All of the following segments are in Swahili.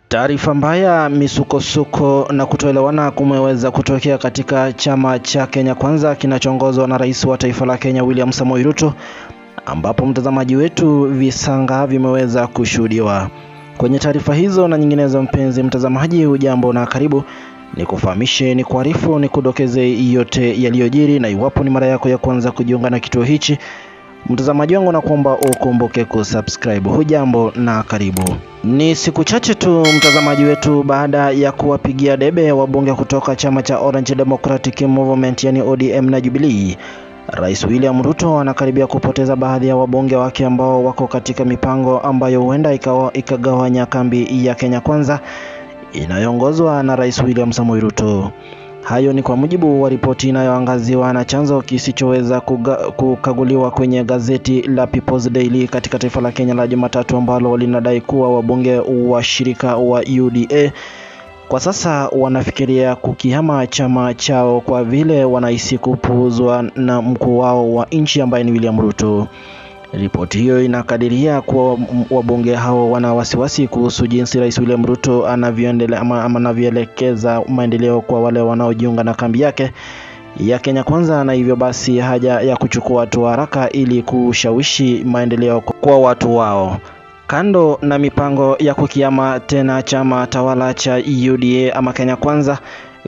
Taarifa mbaya, misukosuko na kutoelewana kumeweza kutokea katika chama cha Kenya Kwanza kinachoongozwa na rais wa taifa la Kenya William Samoei Ruto, ambapo mtazamaji wetu visanga vimeweza kushuhudiwa kwenye taarifa hizo na nyinginezo. Mpenzi mtazamaji, hujambo na karibu, ni kufahamishe, ni kuarifu, ni kudokeze yote yaliyojiri, na iwapo ni mara yako ya kwanza kujiunga na kituo hichi mtazamaji wangu, na kuomba ukumbuke kusubscribe. Hujambo na karibu. Ni siku chache tu mtazamaji wetu baada ya kuwapigia debe wabunge kutoka chama cha Orange Democratic Movement yani ODM na Jubilee, Rais William Ruto anakaribia kupoteza baadhi ya wabunge wake ambao wako katika mipango ambayo huenda ikawa ikagawanya kambi ya Kenya Kwanza inayoongozwa na Rais William Samoei Ruto. Hayo ni kwa mujibu wa ripoti inayoangaziwa na chanzo kisichoweza kukaguliwa kwenye gazeti la People's Daily katika taifa la Kenya la Jumatatu, ambalo linadai kuwa wabunge wa shirika wa UDA kwa sasa wanafikiria kukihama chama chao kwa vile wanahisi kupuuzwa na mkuu wao wa nchi ambaye ni William Ruto. Ripoti hiyo inakadiria kuwa wabunge hao wana wasiwasi kuhusu jinsi Rais William Ruto anavyoendelea ama anavyoelekeza maendeleo kwa wale wanaojiunga na kambi yake ya Kenya Kwanza, na hivyo basi haja ya kuchukua hatua haraka ili kushawishi maendeleo kwa watu wao. Kando na mipango ya kukiama tena chama tawala cha UDA ama Kenya Kwanza,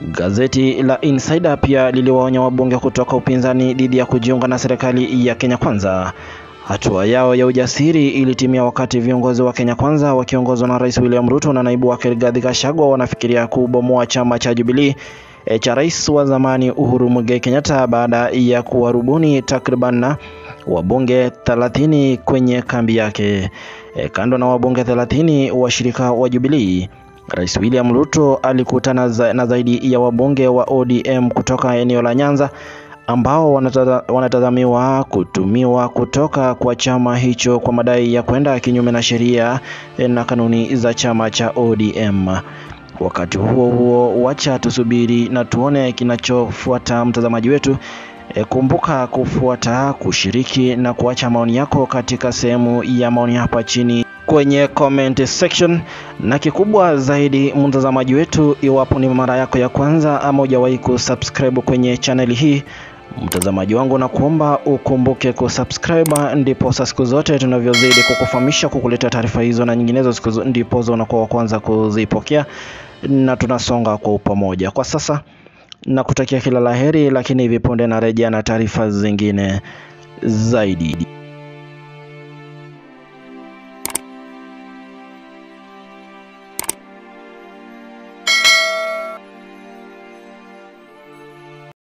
gazeti la Insider pia liliwaonya wabunge kutoka upinzani dhidi ya kujiunga na serikali ya Kenya Kwanza. Hatua yao ya ujasiri ilitimia wakati viongozi wa Kenya Kwanza wakiongozwa na Rais William Ruto na naibu wake Rigathi Gachagua wanafikiria kubomoa chama cha Jubilee e, cha rais wa zamani Uhuru Muigai Kenyatta baada ya kuwarubuni takriban wabunge 30 kwenye kambi yake. E, kando na wabunge 30 washirika wa Jubilee, Rais William Ruto alikutana za, na zaidi ya wabunge wa ODM kutoka eneo la Nyanza ambao wanatazamiwa kutumiwa kutoka kwa chama hicho kwa madai ya kwenda kinyume na sheria na kanuni za chama cha ODM. Wakati huo huo, wacha tusubiri na tuone kinachofuata, mtazamaji wetu. E, kumbuka kufuata, kushiriki na kuacha maoni yako katika sehemu ya maoni hapa chini kwenye comment section, na kikubwa zaidi mtazamaji wetu, iwapo ni mara yako ya kwanza ama hujawahi kusubscribe kwenye channel hii mtazamaji wangu, na kuomba ukumbuke kusubscribe, ndipo siku zote tunavyozidi kukufahamisha, kukuleta taarifa hizo na nyinginezo, siku ndipo unakuwa wa kwanza kuzipokea, na tunasonga kwa pamoja. Kwa sasa na kutakia kila laheri, lakini hivi punde narejea na taarifa zingine zaidi.